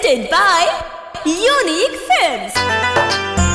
presented by Unique Films.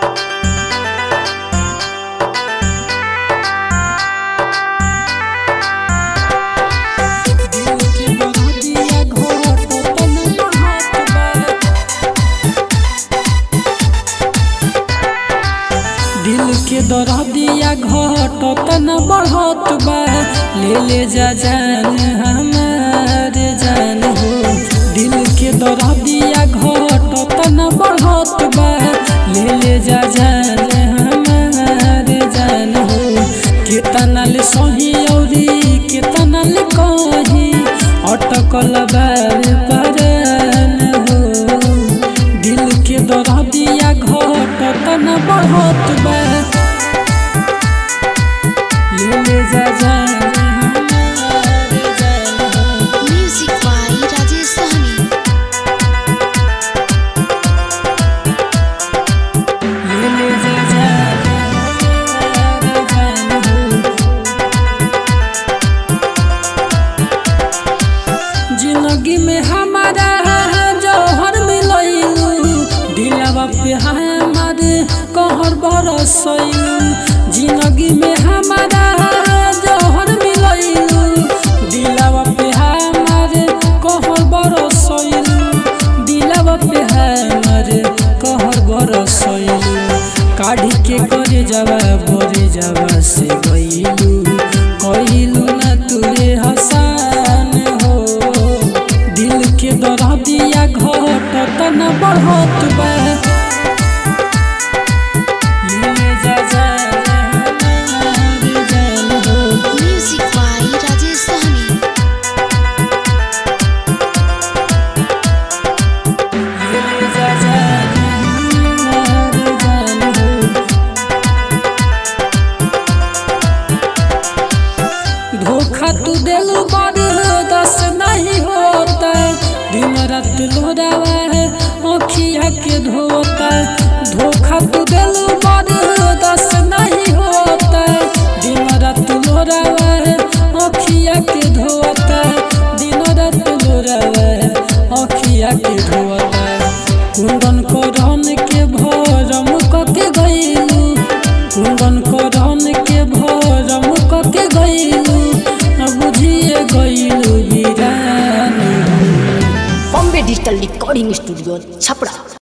दिल के दरदिया घट तन बढ़त बा ले ले जा जान हमार जान हो दिल के दरदिया घट तन बढ़त बा ले ले जा जान हमार जान हो केतना ले सही औरी केतना ले कही अटकल बार परान हो दिल के दरदिया घट तन बढ़त बा ले ले जा जान हमार जान हो Music by Rajesh Sahni. ले ले जा जान हमार जान हो जिंदगी में हमारा जौहर मिलैलू दिलवा पे हमार कहर बरसैलू जिंदगी में हमारा जौहर मिलैलू दिलवा पे हमार कहर बरसैलू दिलवा पे हमार कहर बरसैलू काढ़ी के करे जावा भरे जावा से गईलू कहिलू ना तुरे हसान हो दिल के दरदिया घट तन बढ़त बा ले जा जान हमार जान हो Music by Rajesh Sahni. ले जा जान हमार जान हो धोखा तू दिल दस नहीं होता दिन रात लोरावा है अखिया के धोता धोखा तू दिल दस नहीं होता दिन रात लोरावा है अखिया के धोता दिन रात लोरावा है अखिया के धोता कुंदन को रन के भरम कके गईलू कुंदन को रन के भरम कके गईलू बुझिए गईलू वीरानी Bombay digital recording studio Chhapra